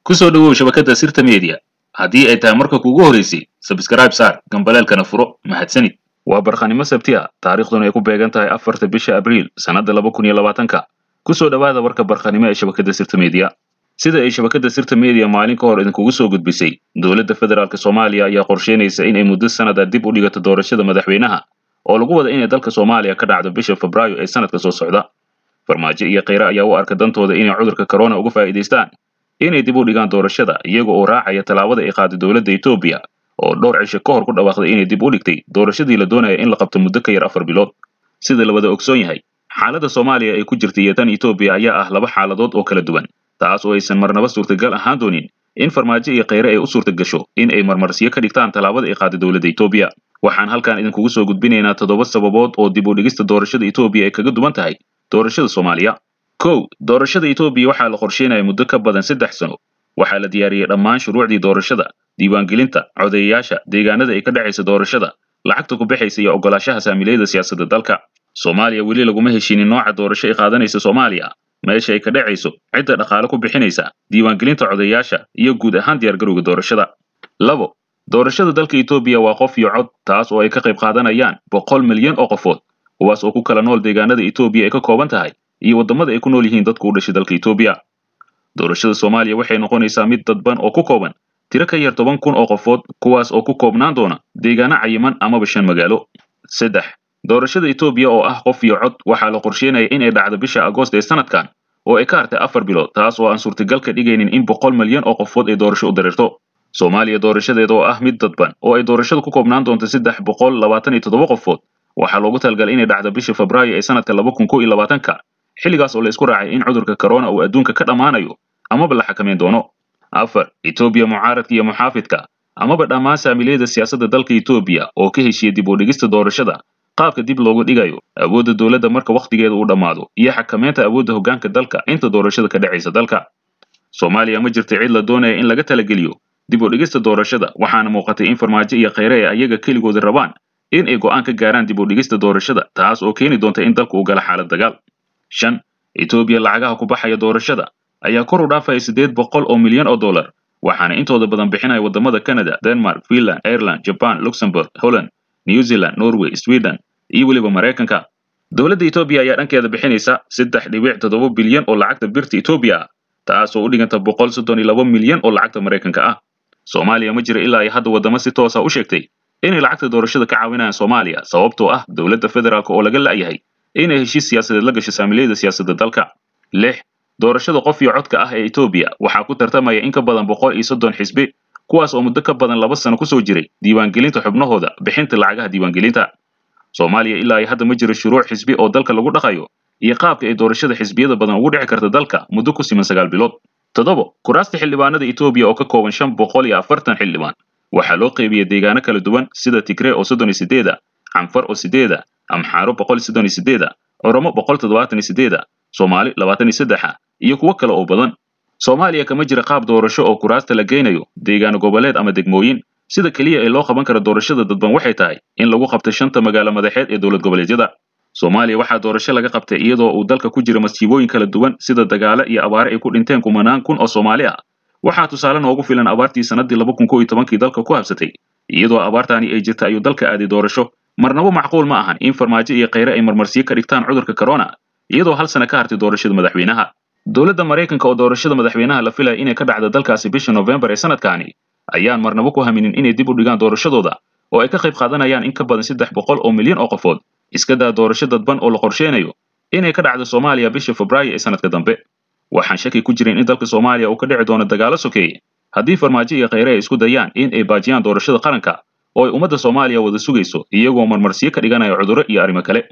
ku soo dhowow shabakadda sirta media haddii ay tahay marka kuugu horeysay sabskrayb saar gambaleelkana furo mahadsanid waa barkhanimo sabti a taariikhduna ay ku beegan tahay afarta bisha abriil sannadda laba kun iyo labaatanka ku soo dhowaada warka barkhanimo ee shabakadda sirta media sida ay shabakadda sirta media maalin ka hor idinkugu soo gudbisay dowladda federaalk soomaaliya ayaa qorsheynaysa inay muddo sannada dib u dhigato doorashada madaxweynaha oo lagu wada inay dalka soomaaliya ka dhacdo bisha febraayo ee sanadka soo socda farmaajo iyo kheyre ayaa u arka dantooda inay cudurka corona uga faa'iidaystaan inay dib u dhigaan doorashada iyaga oo raacaya tallaabada ay qaaday dowladda etoobiya oo dhowr cisho ka hor ku dhawaaqday inay dib u dhigtay doorashadii la doonaya in la qabto muddo ka yar afar bilood sida la wada ogsoon yahay xaaladda soomaaliya ay ku jirta iyo tan etoobiya ayaa ah laba xaaladood oo kala duwan taas oo aysan marnaba suurtagal ahaan doonin in farmaajo iyo kheyre ay u suurtagasho in ay marmarsiyo ka dhigtaan tallaabada ay qaaday dowladda etoobiya waxaan halkan idinkugu soo gudbinaynaa toddoba sababood oo dib u dhigista doorashada etoobiya ay kaga duwan tahay doorashada soomaaliya kow doorashada etoobiya waxaa la qorsheynaya muddo ka badan saddex sano waxaa la diyaariyey dhammaan shuruucdii doorashada diiwaangelinta codeeyayaasha deegaanada ay ka dhacaysa doorashada lacagta ku baxaysa iyo oggolaashaha saamiilayada siyaasadda dalka soomaaliya weli laguma heshinin nooca doorasho ay qaadanaysa soomaaliya meesha ay ka dhacayso cidda dhaqaale ku bixinaysa diiwaangelinta codeeyaasha iyo guud ahaan diyaargarowga doorashada labo doorashada dalka etoobiya waa qof iyo cod taas oo ay ka qayb qaadanayaan boqol milyan oo qofood kuwaas oo ku kala nool deegaanada etoobiya ay ka kooban tahay iyo waddamada ay ku nool yihiin dadku u dhashay dalka etoobiya doorashada soomaaliya waxay noqonaysaa mid dadban oo ku kooban tiro ka yar toban kun oo qofood kuwaas oo ku koobnaan doona deegaano cayiman amaba shan magaalo saddex doorashada etoobiya oo ah qof iyo cod waxaa la qorsheynaya in ay dhacdo bisha agoost ee sanadkan oo ay ka hartay afar bilood taas oo aan suurtagal ka dhigaynin in boqol milyan oo qofood ay doorasho u dareerto soomaaliya doorashadeeda oo ah mid dadban oo ay doorashadu ku koobnaan doonto saddex boqol labaatan iyo toddoba qofood waxaa loogu talagalay inay dhacdo bisha febraayo ee sanadka laba kun kow iyo labaatanka xilligaas oo la isku raacay in cudurka corona uu adduunka ka dhammaanayo amaba la xakameyn doono afar etoobiya mucaaradka iyo muxaafidka amaba dhammaan saamiilayada siyaasadda dalka etoobiya oo ka heshiya dib u dhigista doorashada qaabka dib loogu dhigayo awoodda dowladda marka wakhtigeeda uu dhammaado iyo xakameynta awoodda hoggaanka dalka inta doorashada ka dhacaysa dalka soomaaliya ma jirta cid la doonaya in laga talageliyo dib u dhigista doorashada waxaana muuqatay in farmaajo iyo kheyre ay ayaga keligooda rabaan in ay go'aan ka gaaraan dib u dhigista doorashada taas oo keeni doonta in dalku uu gala xaalad dagaal shan etoobiya lacagaha ku baxaya doorashada ayaa kor u dhaafaya siddeed boqol oo milyan oo dollar waxaana intooda badan bixinaya waddamada canada denmark finland ireland jaban luxembourg holland new zealand norway sweden iyo weliba maraykanka dowladda etoobiya ayaa dhankeeda bixinaysa saddex dhibic toddoba bilyan oo lacagta birta etoobiya ah taas oo u dhiganta boqol soddon iyo laba milyan oo lacagta maraykanka ah soomaaliya ma jira ilaa ay hadda waddamo si toosa u sheegtay inay lacagta doorashada ka caawinayaan soomaaliya sababtoo ah dowladda federaalk oo laga la'yahay inay heshiis siyaasadeed la gasho saamiilayada siyaasadda dalka lix doorashada qof iyo codka ah ee etoobiya waxaa ku tartamaya in ka badan boqol iyo soddon xisbi kuwaas oo muddo ka badan laba sano ku soo jiray diiwaangelinta xubnahooda bixinta lacagaha diiwaangelinta soomaaliya ilaa ay hadda ma jiro shuruuc xisbi oo dalka lagu dhaqayo iyo qaabka ay doorashada xisbiyada badan ugu dhici karta dalka muddo ku siman sagaal bilood toddobo kuraasta xildhibaanada etoobiya oo ka kooban shan boqol iyo afartan xildhibaan waxaa loo qeybiyey deegaano kala duwan sida tigree oo soddon iyo sideeda canfar oo sideeda amxaaro boqol soddon iyo sideeda oromo boqol toddobaatan iyo sideeda soomaali labaatan iyo saddexa iyo kuwo kale oo badan soomaaliya kama jira qaab doorasho oo kuraasta la geynayo deegaano goboleed ama degmooyin sida keliya ee loo qaban kara doorashada dadban waxay tahay in lagu qabto shanta magaalo madaxeed ee dowlad goboleedyada soomaaliya waxaa doorasho laga qabtay iyadoo uu dalka ku jira masiibooyin kala duwan sida dagaalo iyo abaare ay ku dhinteen kumanaan kun oo soomaali ah waxaa tusaale noogu filan abaartii sannaddii laba kun kow iyo tobankii dalka ku habsatay iyadoo abaartaani ay jirta ayuu dalka aaday doorasho marnaba macquul ma ahan in farmaajo iyo kheyre ay marmarsiyo ka dhigtaan cudurka corona iyadoo hal sana ka hartay doorashada madaxweynaha dowladda maraykanka oo doorashada madaxweynaha la filaya inay ka dhacdo dalkaasi bisha noofembar ee sanadkaani ayaan marnaba ku haminin inay dib u dhigaan doorashadooda oo ay ka qayb qaadanayaan in ka badan saddex boqol oo milyan oo qofood iska daa doorasho dadban oo la qorsheynayo inay ka dhacdo soomaaliya bisha febraayo ee sanadka dambe waxaan shaki ku jirin in dalka soomaaliya uu ka dhici doono dagaalo sokeeye haddii farmaajo iyo kheyre ay isku dayaan in ay baajiyaan doorashada qaranka oo ay ummadda soomaaliya wada sugayso iyagoo marmarsiyo ka dhiganaya cudurro iyo arrimo kale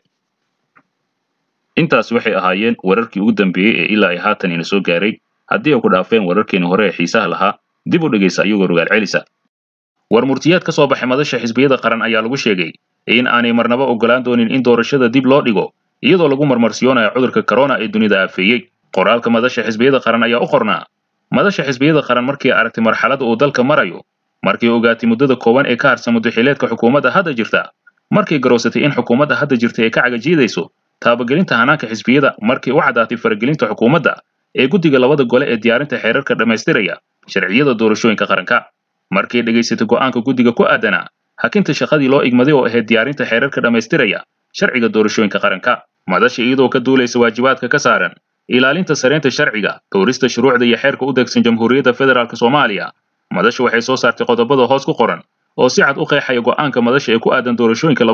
intaas waxay ahaayeen wararkii ugu dambeeyey ee ilaa ay haatan ina soo gaaray haddii ay ku dhaafeen wararkeeni hore ee xiisaha lahaa dib u dhegaysa iyagoo rogaal celisa war murtiyaad ka soo baxay madasha xisbiyada qaran ayaa lagu sheegay in aanay marnaba oggolaan doonin in doorashada dib loo dhigo iyadoo lagu marmarsiyoonayo cudurka corona ee dunida aafeeyey qoraalka madasha xisbiyada qaran ayaa u qornaa madasha xisbiyada qaran markii aragtay marxaladda uu dalka marayo markii ogaatay muddada kooban ee ka harsan muddaxileedka xukuumadda hadda jirta markay garoosatay in xukuumadda hadda jirta ay ka cagajiidayso taabagelinta hanaanka xisbiyada markii u caddaatay faragelinta xukuumadda ee guddiga labada gole ee diyaarinta xeerarka dhammaystiraya sharciyada doorashooyinka qaranka markay dhegaysatay go'aanka guddiga ku aadanaa hakinta shaqadii loo igmaday oo ahayd diyaarinta xeerarka dhammaystiraya sharciga doorashooyinka qaranka madasha iyadoo ka duulaysa waajibaadka ka saaran ilaalinta sareynta sharciga dhowrista shuruucda iyo xeerka u degsan jamhuuriyadda federaalk soomaaliya madasha waxay soo saartay qodobada hoos ku qoran oo si cad u qeexaya go'aanka madasha ee ku aadan doorashooyinka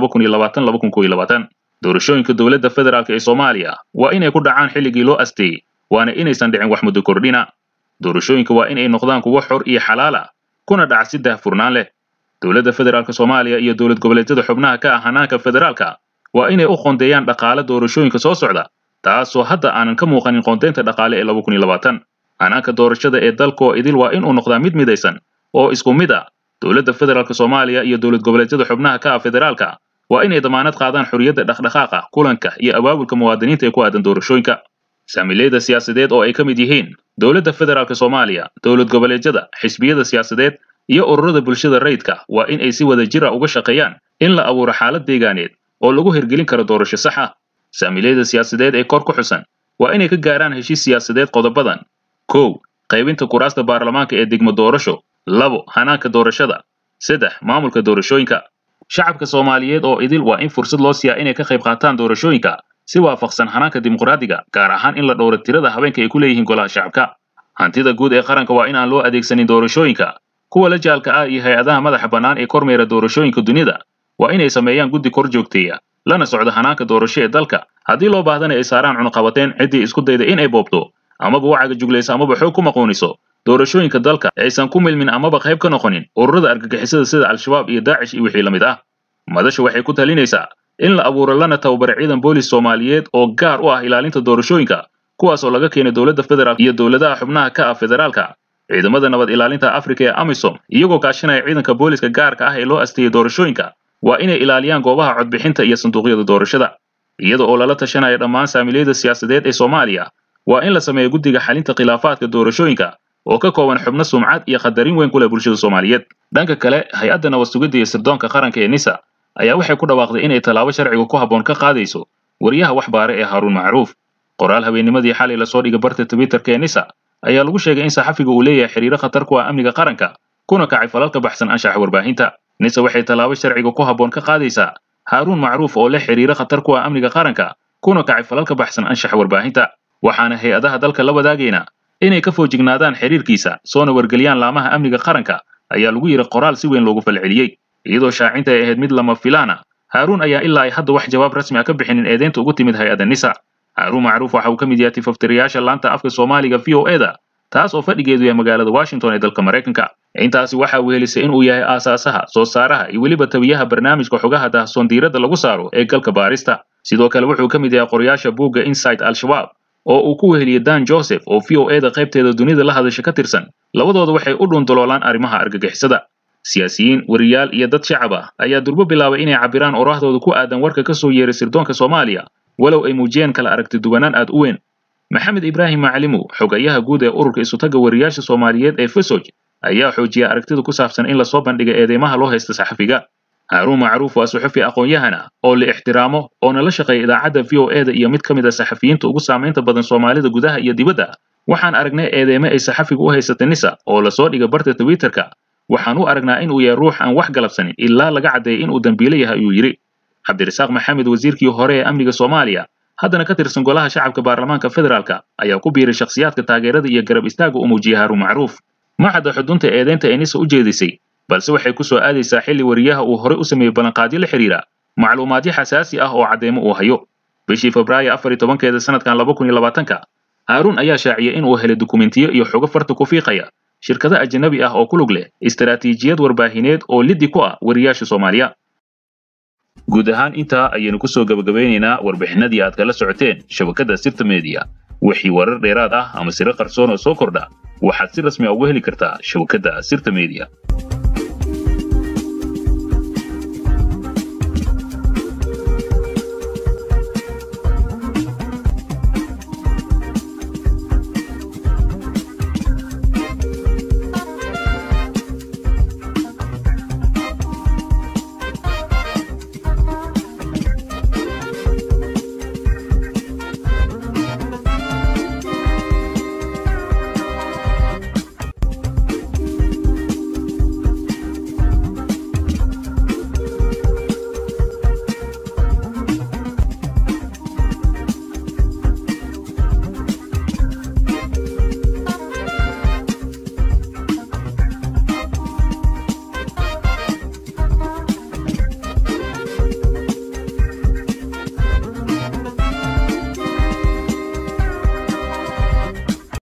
doorashooyinka dowladda federaalk ee soomaaliya waa inay ku dhacaan xilligii loo asteeyey waana inaysan dhicin wax muddo kordhina doorashooyinka waa inay noqdaan kuwo xor iyo xalaal ah kuna dhaca si daahfurnaan leh dowladda federaalk soomaaliya iyo dowlad goboleedyada xubnaha ka ah hanaanka federaalka waa inay u qoondeeyaan dhaqaale doorashooyinka soo socda taasoo hadda aanan ka muuqanin qoondeynta dhaqaale ee hanaanka doorashada ee dalkoo idil waa inuu noqdaa mid midaysan oo isku mid ah dowladda federaalk soomaaliya iyo dowlad goboleedyada xubnaha ka ah federaalka waa inay damaanad qaadaan xorriyadda dhaqdhaqaaqa kulanka iyo abaabulka muwaadiniinta ee ku aadan doorashooyinka saamiileyda siyaasadeed oo ay ka mid yihiin dowladda federaalk soomaaliya dowlad goboleedyada xisbiyada siyaasadeed iyo ururada bulshada rayidka waa in ay si wada jir ah uga shaqeeyaan in la abuuro xaalad deegaaneed oo lagu hirgelin karo doorasho sax ah saamiileyda siyaasadeed ee kor ku xusan waa inay ka gaaraan heshiis siyaasadeed qodobadan kow qaybinta kuraasta baarlamaanka ee degmo doorasho labo hanaanka doorashada saddex maamulka doorashooyinka shacabka soomaaliyeed oo idil waa in fursad loo siiyaa inay ka qayb qaataan doorashooyinka si waafaqsan hanaanka dimuqraadiga gaar ahaan in la dhowro tirada haweenka ay ku leeyihiin golaha shacabka hantida guud ee qaranka waa in aan loo adeegsanin doorashooyinka kuwa la jaalka ah iyo hay-adaha madaxa bannaan ee kormeera doorashooyinka dunida waa inay sameeyaan guddi kor joogteeya lana socdo hanaanka doorasho ee dalka haddii loo baahdana ay saaraan cunuqabateen ciddii isku dayda in ay boobto amaba wacaga juglaysa amaba xoog ku maquuniso doorashooyinka dalka aysan ku milmin amaba qayb ka noqonin ururada argagixisada sida al-shabaab iyo daacish iyo wixii la mid ah madasha waxay ku talinaysaa in la abuuro lana tababaro ciidan boolis soomaaliyeed oo gaar u ah ilaalinta doorashooyinka kuwaas oo laga keenay dowladda federaalk iyo dowladaha xubnaha ka ah federaalka ciidamada nabad ilaalinta afrika ee amisom iyagoo kaashanaya ciidanka booliska gaarka ah ee loo asteeyey doorashooyinka waa inay ilaaliyaan goobaha codbixinta iyo sanduuqyada doorashada iyada oo lala tashanaya dhammaan saamiileyda siyaasadeed ee soomaaliya waa in la sameeyo guddiga xalinta khilaafaadka doorashooyinka oo ka kooban xubno sumcad iyo qadarin weyn ku leh bulshada soomaaliyeed dhanka kale hay-adda nabad sugidda iyo sirdoonka qaranka ee nisa ayaa waxay ku dhawaaqday inay tallaabo sharciga ku habboon ka qaadayso wariyaha wax baare ee haaruun macruuf qoraal habeennimadii xalay lasoo dhigay barta twitterka ee nisa ayaa lagu sheegay in saxafiga uu leeyahay xiriiro khatar ku ah amniga qaranka kuna kacay falalka baxsan anshaxa warbaahinta nisa waxay tallaabo sharciga ku habboon ka qaadaysaa haaruun macruuf oo leh xiriiro khatar ku ah amniga qaranka kuna kacay falalka baxsan anshaxa warbaahinta waxaana hay-adaha dalka la wadaagayna inay ka foojignaadaan xiriirkiisa soona wargeliyaan laamaha amniga qaranka ayaa lagu yidhi qoraal si weyn loogu falceliyey iyadoo shaacinta ay ahayd mid lama filaana haaruun ayaa ilaa ay hadda wax jawaab rasmi ah ka bixinin eedeynta ugu timid hay-adda nisa haaruun macruuf waxa uu ka mid yahay tifaftirayaasha laanta afka soomaaliga v o eda taas oo fadhigeedu yahay magaalada washington ee dalka maraykanka intaasi waxa uu helisay inuu yahay aasaasaha soo saaraha iyo weliba tabiyaha barnaamijka xogaha daahsoon diiradda lagu saaro ee galka baarista sidoo kale wuxuu ka mid yahay qorayaasha buugga inside al-shabaab oo uu ku weheliyey dan joseph oo v o eda qaybteeda dunida la hadasha ka tirsan labadooda waxay u dhuundaloolaan arrimaha argagixisada siyaasiyiin wariyaal iyo dad shacab ah ayaa durbo bilaabay inay cabbiraan oraahdooda ku aadan warka ka soo yeeray sirdoonka soomaaliya walow ay muujiyeen kala aragti duwanaan aad u weyn maxamed ibraahim macalimow xogayaha guud ee ururka isutagga wariyaasha soomaaliyeed ee fesoj ayaa xoojiyay aragtida ku saabsan in lasoo bandhiga eedeymaha loo haysta saxafiga haaruun macruuf waa suxufi aqoon-yahana oo la ixtiraamo oona la shaqeeya idaacadda v o eda iyo mid ka mid a saxafiyiinta ugu saamaynta badan soomaalida gudaha iyo dibadda waxaan aragnay eedeyme ay saxafiga u haysata nisa oo lasoo dhiga barta twitterka waxaan u aragnaa inuu yahay ruux aan wax galabsanin ilaa laga caddeeyay inuu dembiile yahay ayuu yidhi cabdirasaaq maxamed wasiirkii hore ee amniga soomaaliya haddana ka tirsan golaha shacabka baarlamaanka federaalka ayaa ku biiray shakhsiyaadka taageerada iyo garab istaaga u muujiyay haaruun macruuf ma cadda xudunta eedeynta ee nisa u jeedisay balse waxay ku soo aadaysaa xilli wariyaha uu horey u sameeyey ballanqaadyo la xidhiira macluumaadyo xasaasi ah oo caddeemo uu hayo bishii febraayo afar iyo tobankeeda sanadkan laba kun iyo labaatanka haaruun ayaa shaaciyey in uu helay dukumentiyo iyo xogo farta ku fiiqaya shirkado ajanabi ah oo ku lug leh istaraatiijiyad warbaahineed oo liddi ku ah wariyaasha soomaaliya guud ahaan intaa ayaynu kusoo gabagabeynaynaa warbixinadii aad kala socoteen shabakadda sirta mediya wixii warar dheeraad ah ama siro qarsoon oo soo kordha waxaad si rasmi a uga heli kartaa shabakadda sirta mediya